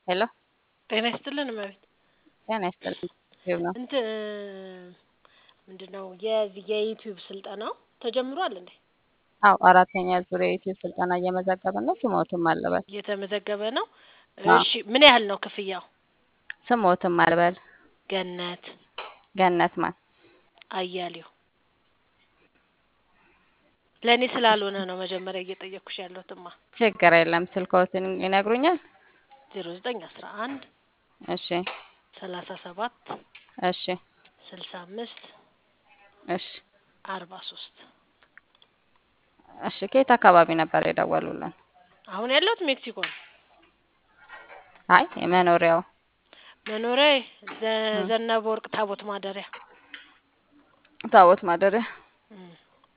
ሄሎ ጤና ይስጥልን እመቤት። ጤና ይስጥልኝ። ዩቲዩብ ነው። እንትን ምንድን ነው የዚህ የዩቲዩብ ስልጠናው ተጀምሯል እንዴ? አዎ አራተኛ ዙር የዩቲዩብ ስልጠና እየመዘገብን ነው። ስሞትም አልበል እየተመዘገበ ነው። አዎ። እሺ ምን ያህል ነው ክፍያው? ስሞትም አልበል ገነት ገነት ማን አያሌው ለእኔ ስላልሆነ ነው መጀመሪያ እየጠየቅኩሽ ያለሁትማ። ችግር የለም። ስልክዎትን ይነግሩኛል? ዜሮ ዘጠኝ አስራ አንድ እሺ ሰላሳ ሰባት እሺ ስልሳ አምስት እሺ አርባ ሶስት እሺ ከየት አካባቢ ነበር የደወሉልን? አሁን ያለሁት ሜክሲኮ ነው። አይ የመኖሪያው መኖሪያ ዘ- ዘነበ ወርቅ ታቦት ማደሪያ ታቦት ማደሪያ እም።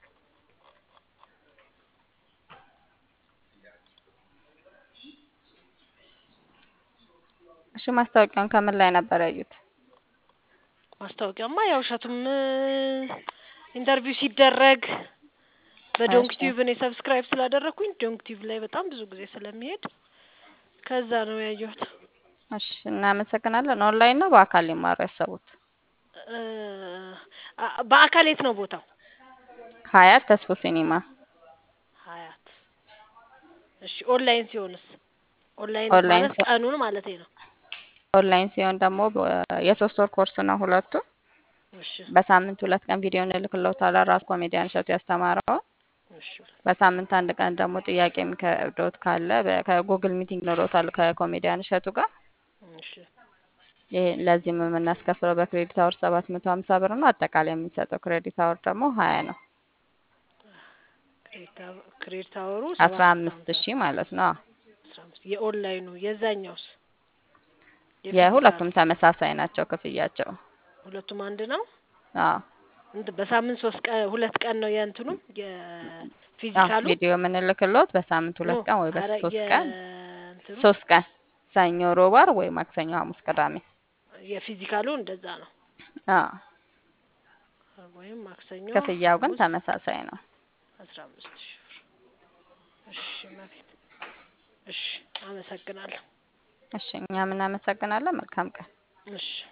እሺ ማስታወቂያውን ከምን ላይ ነበር ያዩት? ማስታወቂያማ ያው እሸቱም ኢንተርቪው ሲደረግ በዶንክ እሺ ቲዩብ እኔ ሰብስክራይብ ስላደረግኩኝ ዶንክ ቲዩብ ላይ በጣም ብዙ ጊዜ ስለሚሄድ ከዛ ነው ያየሁት። እሺ እናመሰግናለን። ኦንላይን ነው በአካል ሊማሩ ያሰቡት? እ አ- በአካል የት ነው ቦታው? ሀያት ተስፎ ሲኒማ ሀያት። እሺ ኦንላይን ሲሆንስ? ኦንላይን ኦንላይን ማለት ሲሆን ቀኑን ማለት ነው። ኦንላይን ሲሆን ደግሞ በ- የሶስት ወር ኮርስ ነው ሁለቱ። እሺ በሳምንት ሁለት ቀን ቪዲዮ እንልክልዎታለን። ራሱ ኮሜዲያን እሸቱ ያስተማረውን። እሺ በሳምንት አንድ ቀን ደግሞ ጥያቄ የሚከብዶት ካለ በ- ከጉግል ሚቲንግ ኖሮታል ከኮሜዲያን እሸቱ ጋር። እሺ ይሄ ለዚህም የምናስከፍለው በክሬዲት አወር ሰባት መቶ ሀምሳ ብር ነው። አጠቃላይ የምንሰጠው ክሬዲት አወር ደግሞ ሀያ ነው። ክሬዲት አወ- ክሬዲት አወሩ አስራ ሰባት መቶ አምስት ሀምሳ ሺህ ማለት ነው። አዎ። አስራ አምስት የኦንላይኑ የዛኛውስ የፊዚካሉ የሁለቱም ተመሳሳይ ናቸው ክፍያቸው። ሁለቱም አንድ ነው። አዎ እንትን በሳምንት ሶስት ቀን ሁለት ቀን ነው የእንትኑ አዎ የፊዚካሉ ቪዲዮ የምንልክልዎት በሳምንት ኖ ሁለት ቀን ወይ አረ በሶስት ቀን የእንትኑ ሶስት ቀን ሰኞ፣ ሮብ፣ ዓርብ ወይ ማክሰኞ፣ ሐሙስ፣ ቅዳሜ። የፊዚካሉ እንደዛ ነው አዎ ወይም ማክሰኞ ክፍያው ግን ሐሙስ ተመሳሳይ ነው። አስራ አምስት ሺህ ብር። እሺ መቤት እሺ አመሰግናለሁ። እሺ እኛም እናመሰግናለን። መልካም ቀን። እሺ